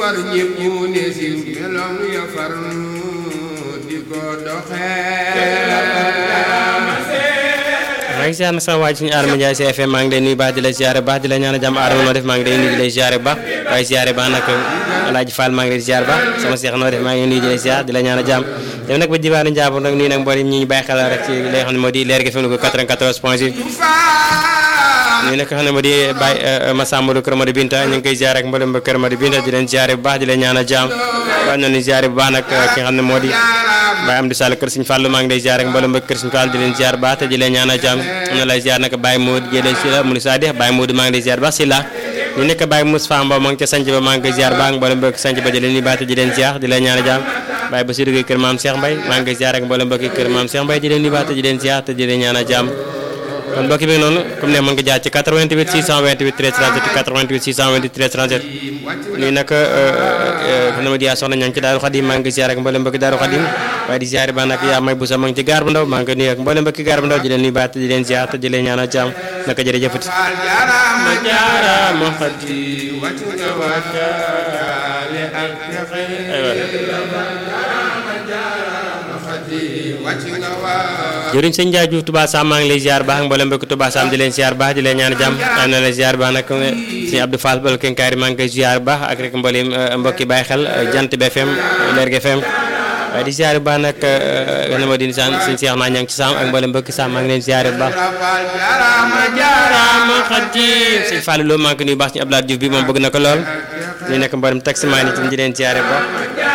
war ñépp ne si meloom ya far di ko doxee maa ngi ziar na sama waaj suñu Adama Ndiaye si FM maa ngi lay nuyu baax di la ziare baax di la ñaan jàmm Adama noo def maa ngi lay nuyu di la ziare baax waaye ziare baax nag Alaaji Fall maa ngi lay ziare baax sama seex noo def maa ngi nuyu di la ziar di la ñaan jàmm dem nag ba jibaanu Njaambur nag nuyu nag mboolem ñi ñu bàyyi xel rek ci li nga xam ne moo di leer gi fi mu ko 94 point 6 ñu nekk xam ne moo di Baye Massamba Kër Madi Binta ñu ngi koy ziare ak mboolem ba Kër Madi Binta di leen ziare bu baax di leen ñaan jàmm waaye noonu ziare bu baax nag ki nga xam ne moo di Baye Amdi Sall kër Sëñ Fallu maa ngi lay ziar ak mboolem ba kër Sëñ Fall di leen ziar baax te di leen ñaan jàmm am na lay ziar nag Baye Modou Gédé si la mu ni Sadix Baye Modou maa ngi lay ziar baax si la ñu nekk Baye Moussa Mbow maa ngi ca sanc ba maa ngi koy ziar baax mboolem ba sanc ba di leen nuyu baax te di leen ziar di leen ñaan jàmm Baye Bassirou Gueye kër Maam Cheikh Mbaye maa ngi koy ziar ak mboolem mbokki kër Maam Cheikh Mbaye di leen nuyu baax te di leen ziar te di leen ñaan jàmm kon mbokki bi noonu comme ne mën nga jaar ci 88 628 13 37 88 628 13 37 nii nag xanaa ma di yaa soxna ñaa ngi ci Daaru Xadim maa ngi ziar ak mboolem mbokki Daaru Xadim waaye di ziar ba nag yaa may bu sa ma ngi ci gaar bu ndaw maa ngi nuyu ak mboolem mbokki gaar bu ndaw di leen nuyu baax te di leen ziar te di leen ñaanal jàmm naka jërëjëfati jaaraama jaaraama xadi wàcc nga wàccaale ak texe wàcc nga waa jëriñ sëñ Ndiaye Diouf Touba Sam maa ngi lay ziar baax ak mboolem mbokki Touba Sam di leen ziar baax di leen ñaan jàmm am na la ziar baax nag sëñ Abdou Fall bal kenkaari maa ngi koy ziar baax ak rek mboolem mbokki bàyyi xel jant bi FM Leer gi FM waaye di ziar bu baax nag xana ma di saan sëñ Cheikh naa ña ngi ci Sam ak mboolem mbokki Sam maa ngi leen ziar bu baax rafal jaaraama jaaraama xadi sëñ Fallou Lo maa ngi ko nuyu baax ci Abdoulaye Diouf bi moom bëgg na ko lool ñu nekk mboolem taximaan yi ci di leen ziar bu baax